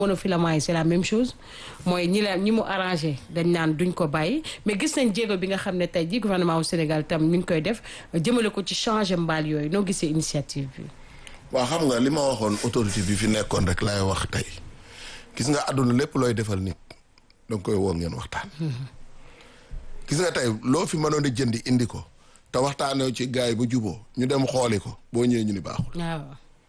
monofilament yi c'est la même chose mooy ñi la ñi mu arrangé dañ naan duñ ko bàyyi mais gis nañ jéego bi nga xam ne tey jii gouvernement wu Sénégal tam mi ngi koy def jëmale ko ci changer mbaal yooyu noo gisee initiative bi. waaw xam nga li ma waxoon autorité bi fi nekkoon rek laay wax tey gis nga àdduna lépp looy defal nit danga koy woo ngeen waxtaan. gis nga tey loo fi mënoon a jëndi indi ko te waxtaanee ci gars yi ba juboo ñu dem xooli ko boo ñëwee ñu ni baaxul. waaw.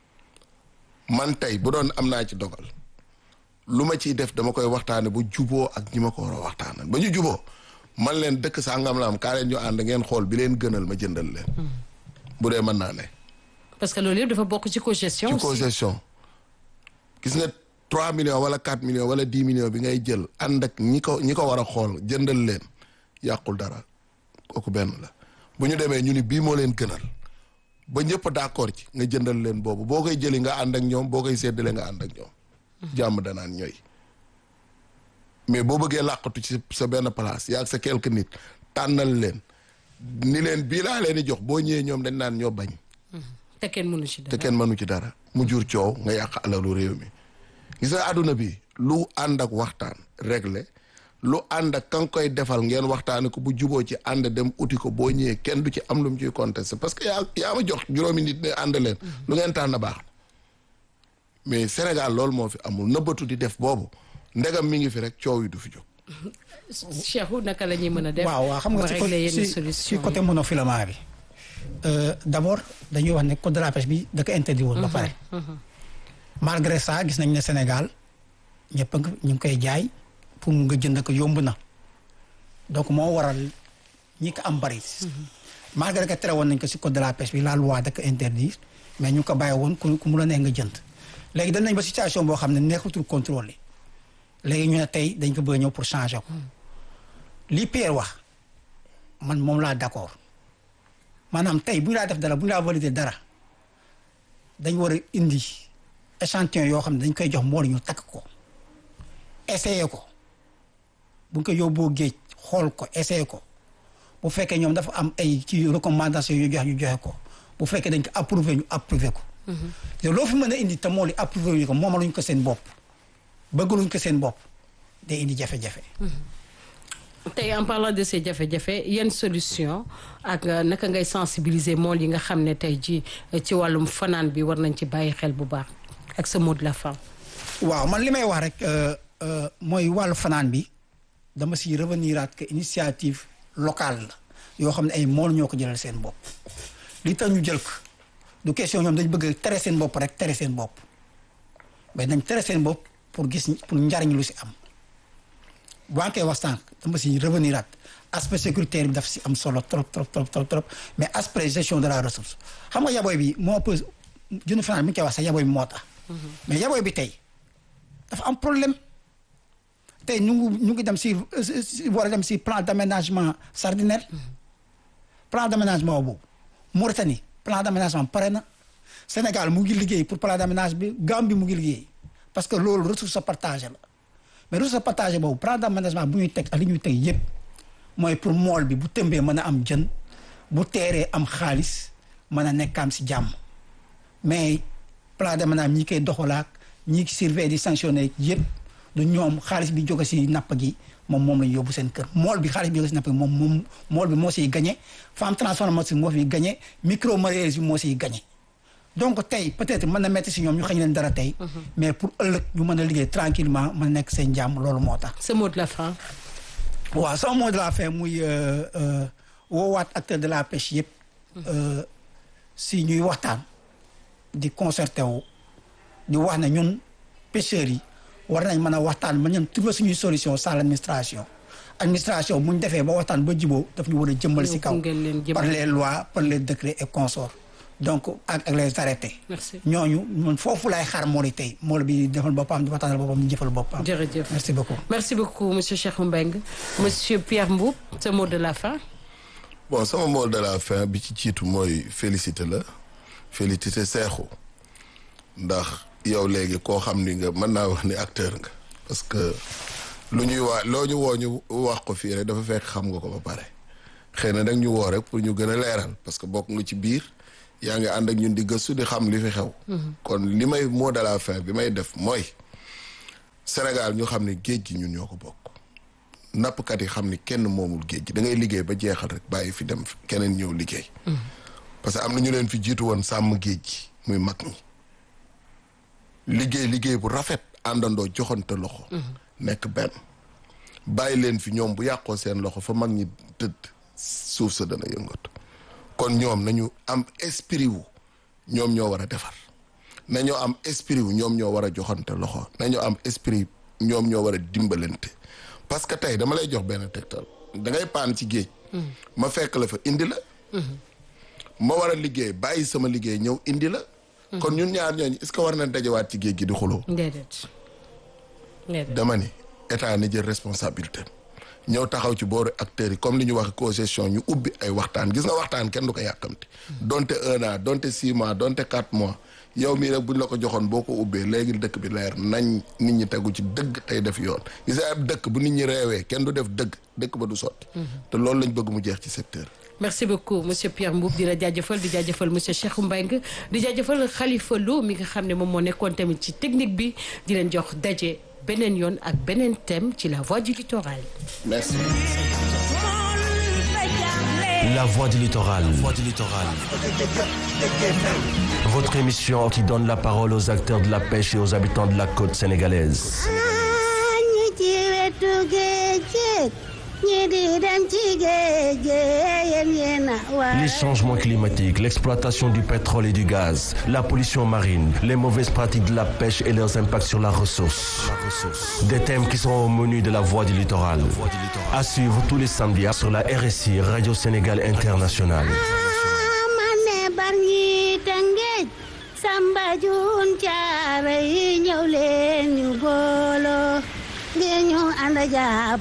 man tey bu doon am naa ci dogal lu ma ciy def dama koy waxtaane ba juboo ak ñi ma ko war a waxtaanal ba ñu juboo man leen dëkk sangam la am kaa leen ñu ànd ngeen xool bi leen gënal ma jëndal leen. bu dee mën naa ne. parce que loolu yëpp dafa bokk ci cogestion. ci aussi. concession gis nga 3 millions wala 4 millions wala 10 millions bi ngay jël ànd ak ñi ko ñi ko war a xool jëndal leen yàqul dara kooku benn la bu ñu demee ñu ni bii moo leen gënal ba ñëpp d'accord ci nga jëndal leen boobu boo koy jëli nga ànd ak ñoom boo koy séddale nga ànd ak ñoom jàmm danaan ñooy mais boo bëggee làqatu ci sa benn place yaa ak sa quelque nit tànnal leen ni leen bii laa leen di jox boo ñëwee ñoom dañ naan ñoo bañ te kenn mënu ci te dara. kenn mënu ci dara mu jur coow nga yàq alalu réew mi gis nga àdduna bi lu ànd ak waxtaan réglé lu ànd ak ka nga koy defal ngeen waxtaane ko bu juboo ci ànd dem uti ko boo ñëwee kenn du ci am lu mu ciy contesté parce que yaa yaa ma jox juróomi nit ne ànd leen lu ngeen tànn baax na mais Sénégal loolu moo fi amul nëbbatu di def boobu ndegam mi ngi fi rek coow yi du fi jóg Cheikhou naka la ñuy mën a def. waaw waaw xam nga ba ci régler côté yenn ci solution ci côté monofilament bi euh, d'abord dañuy wax ne code de la pêche bi da ko interdit woon ba pare malgré ça gis nañ ne Sénégal ñëpp a ngi ñu ngi koy jaay pour mu nga jënd ko yomb na donc moo waral ñi ko am bari malgré que tere woon nañ ko si code de la pêche bi la loi da ko interdire mais ñu ko bàyyi woon ku ku mu la neex nga jënd léegi dañ nañ ba situation boo xam ne neexutul contrôler léegi ñu ne tey dañ ko bëgg a ñëw pour changer ko li Pierre wax man moom laa d'accord maanaam tey bu ñu laa def dara bu ñu laa valider dara dañ war a indi échantillon yoo xam ne dañ koy jox mbool ñu takk ko essayer ko bu ñu ko yóbboo géej xool ko essayer ko bu fekkee ñoom dafa am ay ci recommandation yu joxe ñu joxe ko bu fekkee dañ ko approuvé ñu approuvé ko te loo fi mën a indi te moo li approuvé ñu ko moomaluñ ko seen bopp bëggaluñ ko seen bopp day indi jafe-jafe tey en parlant de ces jafe-jafe yenn solution ak euh, naka ngay sensibiliser mool yi nga xam ne tey ji ci wàllum fanaan bi war nañ ci bàyyi xel bu baax ak sa mot de la fin. waaw man li may wax rek euh, euh, mooy wàllu fanaan bi dama si revenir at que initiative locale la yoo xam ne ay mool ñoo ko jëlal seen bopp li tax ñu jël ko du question ñoom dañ bëgg tere seen bopp rek tere seen bopp mais dañ tere seen bopp pour gis pour njariñ lu si am boo koy wax sànq dama si revenir at aspect sécuritaire bi daf si am solo trop trop trop trop trop mais aspect gestion de la ressource xam nga yaboy bi moo ëpp jënd fanaan bi ñu koy wax sax yaboy bi moo tax mais yaboy bi tey dafa am problème tey ñu ngi ñu ngi dem si si war a dem si plan d'aménagement sardinaire plan d'aménagement boobu Mauritanie plan d'aménagement pare na Sénégal mu ngi liggéey pour plan d'aménagement bi Gambie mu ngi liggéey parce que loolu ressource partagée la mais ressource partagée boobu plan d'aménagement bu ñuy teg ak li ñuy teg yépp mooy pour mool bi bu tëmbee mën a am jën bu teeree am xaalis mën a nekkaam si jàmm mais plan d'aménagement ñi koy doxalaak ñi surveiller di sanctionner yépp du ñoom xaalis bi jóge si napp gi moom moom lañu yóbbu seen kër mool bi xaalis bi jóge si napp gi moom moom mool bi moo siy gagné femme transformation moo fiy gagné micro mareyeurs bi moo siy gagné donc tey peut-être mën na metti si ñoom ñu xañ leen dara tey mais pour ëllëg ñu mën a liggéey tranquillement mën a nekk seen jàmm loolu moo tax sa mot de la fin. waaw sama mot de la fin muy euh, euh, woowaat acteur de la pêche yëpp euh, si ñuy waxtaan di concerté wu di wax ne ñun pêcheurs yi war nañ mën a waxtaan ba ñun trouver suñuy solution sans l'administration administration bu ñu defee ba waxtaan ba jiboo daf ñu war a jëmmal si kaw gunge leen jëmmal. par les lois par les décrets et consorts donc ak ak les arrêtés Merci. ñooñu ñun foofu laay xaar moo di tey moo bi defal boppam di waxtaanal boppam di jëfal boppam jërëjëf merci beaucoup merci beaucoup monsieur Cheikhou Mbengue monsieur Pierre Mboup sa mot de la fin. bon sama mot de la fin bi ci jiitu mooy félicité la félicité seexu ndax yow léegi koo xam ni nga mën naa wax ni acteur nga parce que lu ñuy waa loo ñu woo ñu wax ko fii rek dafa fekk xam nga ko ba pare xëy na nag ñu woo rek pour ñu gën a leeral parce que bokk nga ci biir yaa ngi ànd ak ñun di gëstu di xam li fi xew kon li may mot de la fin bi may def mooy Sénégal ñu xam ne géej gi ñun ñoo ko bokk nappkat yi xam ni kenn moomul géej gi da ngay liggéey ba jeexal rek bàyyi fi dem keneen ñëw liggéey parce que am na ñu leen fi jiitu woon sàmm géej gi muy mag ñi liggéey liggéey bu rafet àndandoo joxante loxo nekk benn bàyyi leen fi ñoom bu yàqoo seen loxo fa mag ñi tëdd suuf sa dana yëngatu kon ñoom nañu am esprit wu ñoom ñoo war a defar nañoo am esprit wu ñoom ñoo war a joxante loxo nañoo am esprit ñoom ñoo war a dimbalante parce que tey dama lay jox benn tegtal da ngay paan ci géej ma fekk la fa indi la ma war a liggéey bàyyi sama liggéey ñëw indi la kon ñun ñaar ñooñu est-ce que war na dajawaat ci géej gi di xuloo déedéet déedéet dama ni état ni jël responsabilité ñëw taxaw ci booru acteurs yi comme li ñu wax co-gestion ñu ubbi ay waxtaan gis nga waxtaan kenn du ko yàkkamti donte un an donte six mois donte quatre mois yow mii rek buñ la ko joxoon boo ko ubbee léegi dëkk bi leer nañ nit ñi tegu ci dëgg tey def yoon gis nga ab dëkk bu nit ñi reewee kenn du def dëgg dëkk ba du sotti te loolu lañ bëgg mu jeex ci secteur merci beaucoup monsieur Pierre Mboup di la jaajëfal di jaajëfal monsieur Cheikh Mbengue di jaajëfal Khalifa Lo mi nga xam ne moom moo nekkoon tamit ci technique bi di leen jox daje beneen yoon ak beneen thème ci la voie du littoral. merci La voix du littoral. Votre émission qui donne la parole aux acteurs de la pêche et aux habitants de la côte sénégalaise. ñi ci wetu géej géej ñi di dem ci géej géej yéen yéen a war Les changements climatiques, l'exploitation du pétrole et du gaz, la pollution marine, les mauvaises pratiques de la pêche et leurs impacts sur la ressource. Des thèmes qui seront au menu de la voix du littoral. À suivre tous les samedis sur la RSI Radio Sénégal Internationale. ma ne bar ñi tëngéej samba jun caare yi ñëw leen ñu booloo ngir ñu ànd jàpp